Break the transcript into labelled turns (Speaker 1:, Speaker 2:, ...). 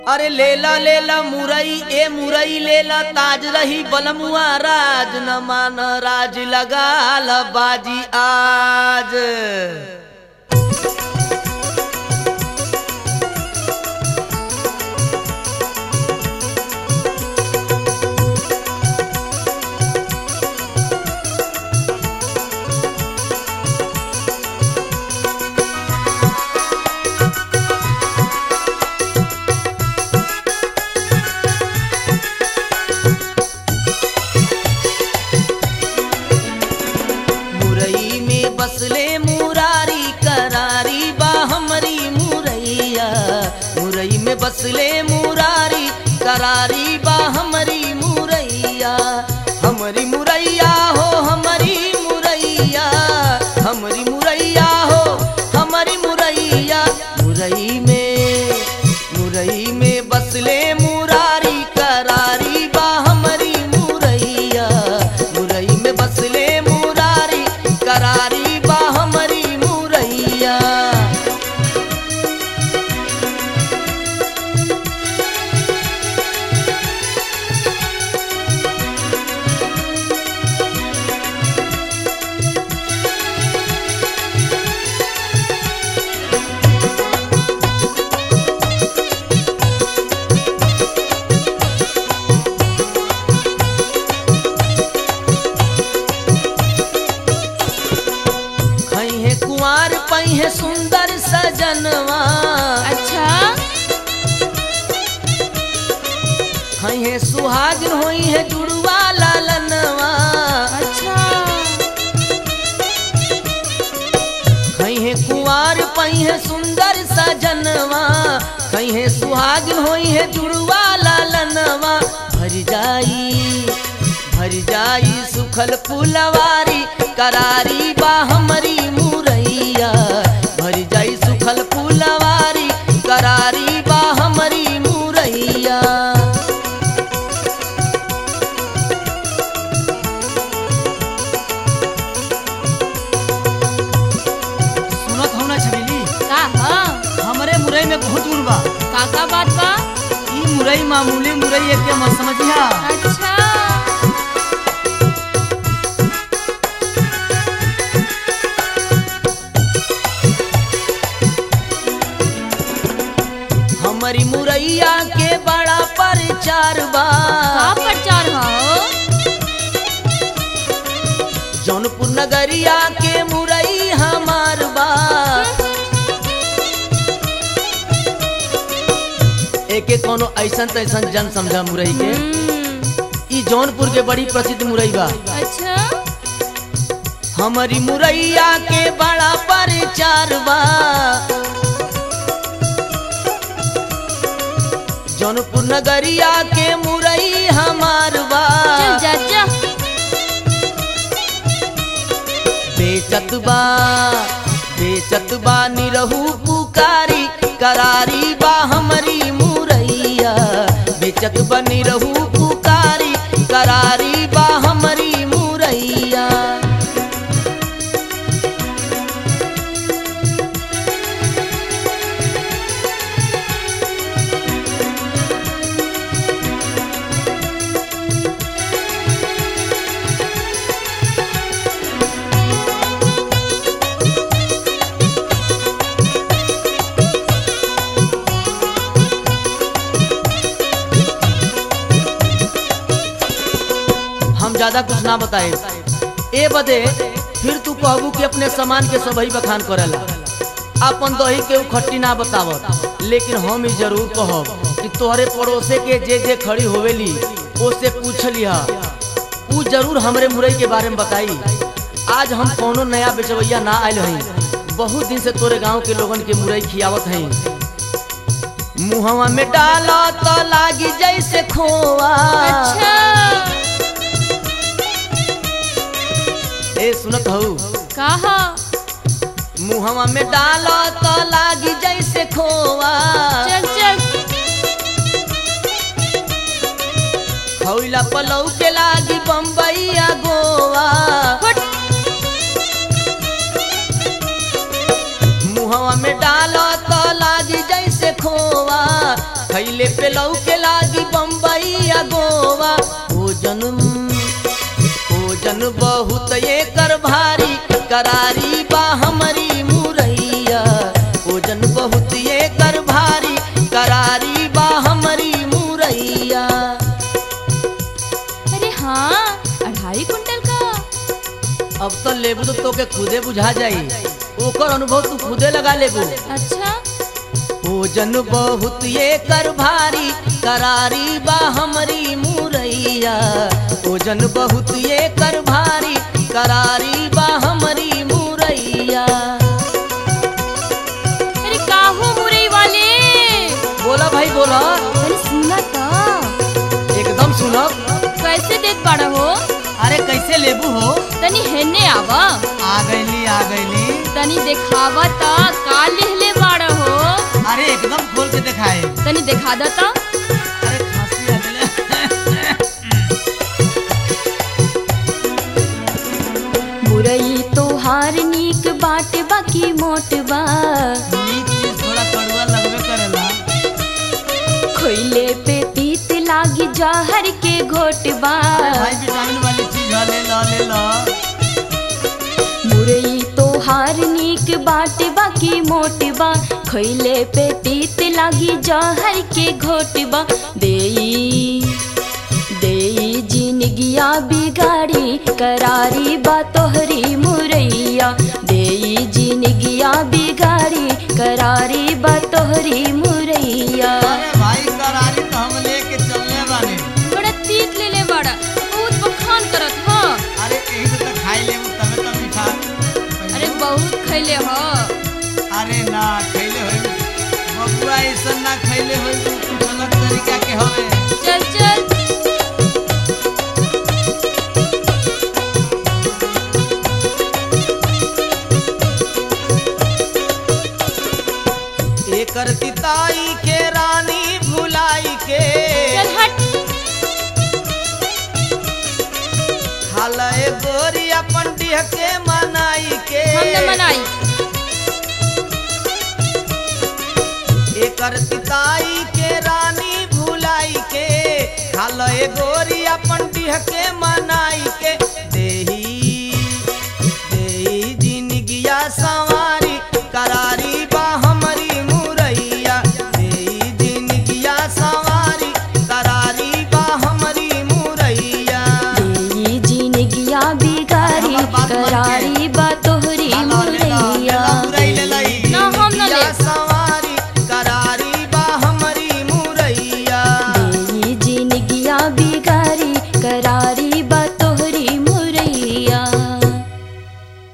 Speaker 1: अरे लेला लेला मुरई ए मुरई लेला ताज रही बलमुआ राज न मान राज लगाल बाजी आज मुरई में बसले मुरारी करारी बा हमरी मुरैया मुरई में बसले मुरारी करारी बा हमरी मुरैया हमरी मुरैया हो हमरी मुरैया हमरी मुरैया हो हमरी मुरैया मुरई में मुरई में बसले मुरारी करारी बा हमरी मुरैया मुरई में बसले मुरारी करारी बा हमरी मुरैया खई है कुंवर पई है सुंदर सजनवा
Speaker 2: अच्छा
Speaker 1: खई है सुहागिन होई है जुड़वा लालनवा
Speaker 2: अच्छा
Speaker 1: खई है कुंवर पई है सुंदर सजनवा खई है सुहागिन होई है जुड़वा लालनवा भर जाई भर जाई सुखल फुलवारी करारी बा हमरी मुरैया भर जाई सुखल फुलवारी करारी बा हमरी मुरैया
Speaker 3: सुनत हो ना छबीली
Speaker 2: का ह
Speaker 3: हमरे मुरई में बहुत गुण बा
Speaker 2: का का बात बा
Speaker 3: ई मुरई मामूली मुरई एक के मत समझिया
Speaker 2: अच्छा
Speaker 1: हमारी मुरैया के बड़ा परचार बा
Speaker 2: का प्रचार हो
Speaker 1: जौनपुर नगरिया के मुरई हमार बा एक एक कोनो ऐसन तैसन जन समझा मुरई के
Speaker 2: हम्म,
Speaker 1: ई जौनपुर के बड़ी प्रसिद्ध मुरई बा
Speaker 2: अच्छा
Speaker 1: हमारी मुरैया के बड़ा परचार बा जौनपुर नगरिया के मुरई हमार बा
Speaker 2: चल जा जा
Speaker 1: बेचत बा बेचत बा निरहू पुकारी करारी बा हमरी मुरैया बेचत बा निरहू पुकारी करारी बा हमरी मुरैया हम ज्यादा कुछ ना बताए ए बदे फिर तू कहबू कि अपने सामान के सबही बखान करेला अपन दही के उ खट्टी ना बतावत लेकिन हम ही जरूर कहब कि तोहरे पड़ोसे के जे जे खड़ी होवेली ओसे पूछ लिहा उ जरूर हमरे मुरई के बारे में बताई आज हम कोनो नया बेचवैया ना आयल हई बहुत दिन से तोरे गांव के लोगन के मुरई खियावत हई मुहवा में डाला तो लागी जैसे खोआ
Speaker 2: अच्छा
Speaker 1: ए सुनत हऊ
Speaker 2: का ह
Speaker 1: मुहवा में डालो तो लागी जैसे खोआ
Speaker 2: चल चल
Speaker 1: खौला पलौ के लागी बम्बईया गोवा
Speaker 2: फट
Speaker 1: मुहवा में डालो तो लागी जैसे खोआ खैले खैले पे लौके लागी बम्बई या गोवा भोजन भोजन बहुत एकर भारी करारी बा हमारी मुरैया भोजन बहुत एकर भारी करारी बा हमारी मुरैया
Speaker 2: अरे हाँ अढ़ाई कुंटल का
Speaker 1: अब तो लेबू तो तोके खुदे बुझा जाई ओकर अनुभव तू खुदे लगा लेबू
Speaker 2: अच्छा
Speaker 1: भोजन बहुत एकर भारी करारी बा हमरी मुरैया भोजन बहुत एकर भारी करारी बा हमरी मुरैया
Speaker 2: अरे काहो मुरई वाले
Speaker 1: बोला भाई बोला
Speaker 2: अरे सुना तो
Speaker 1: एकदम सुनब
Speaker 2: कैसे देख बाड़ा हो
Speaker 3: अरे कैसे लेबू हो
Speaker 2: तनी हेने आवा
Speaker 3: आ गईली आ गईली
Speaker 2: तनी देखावा ता का लिहले बाड़ा हो
Speaker 3: अरे एकदम खोल के दिखाए
Speaker 2: तनी देखा दा ता
Speaker 3: अरे खांसी आ गइले।
Speaker 2: मुरई तोहार नीक बाट बाकी मोट बा
Speaker 3: नीक चीज थोड़ा कड़वा लगबे करेला
Speaker 2: खोइले पे तीत लागी जहर के घोट बा
Speaker 3: अरे भाई विटामिन वाली चीज है ले लो ले लो
Speaker 2: मुरई तोहार नीक बाट बाकी मोट बा खैले पे तीत लागी जहर के घोट बा देई देई जिनगिया बिगाड़ी करारी बा तोहरी मुरैया देई जिनगिया बिगाड़ी करारी बा तोहरी मुरैया
Speaker 3: अरे भाई करारी तो हम लेके चलने वाले
Speaker 2: बड़ा तीत ले ले बड़ा बहुत बखान करत ह
Speaker 3: अरे कहीं से तो खाई ले तबे तो मीठा
Speaker 2: अरे बहुत खैले ह
Speaker 3: अरे ना खैले होई बबुआ ऐसा ना खैले होई कुछ अलग तरीका के हवे
Speaker 2: चल चल
Speaker 1: एकर तिताई के रानी भुलाई के
Speaker 2: चल हट
Speaker 1: खालए गोरी अपन डिह के मनाई के
Speaker 2: हम न मनाई
Speaker 1: एकर तिताई के रानी भुलाई के खालए गोरी अपन डिह के मनाई के देही देही जिनगिया सवारी करारी बा हमरी मुरैया देही जिनगिया सवारी करारी बा हमरी मुरैया
Speaker 2: देई जिनगिया बिगारी करारी बा तोहरी मुरैया ना हम न ले
Speaker 1: सवारी करारी बा हमरी मुरैया
Speaker 2: देई जिनगिया बिगारी करारी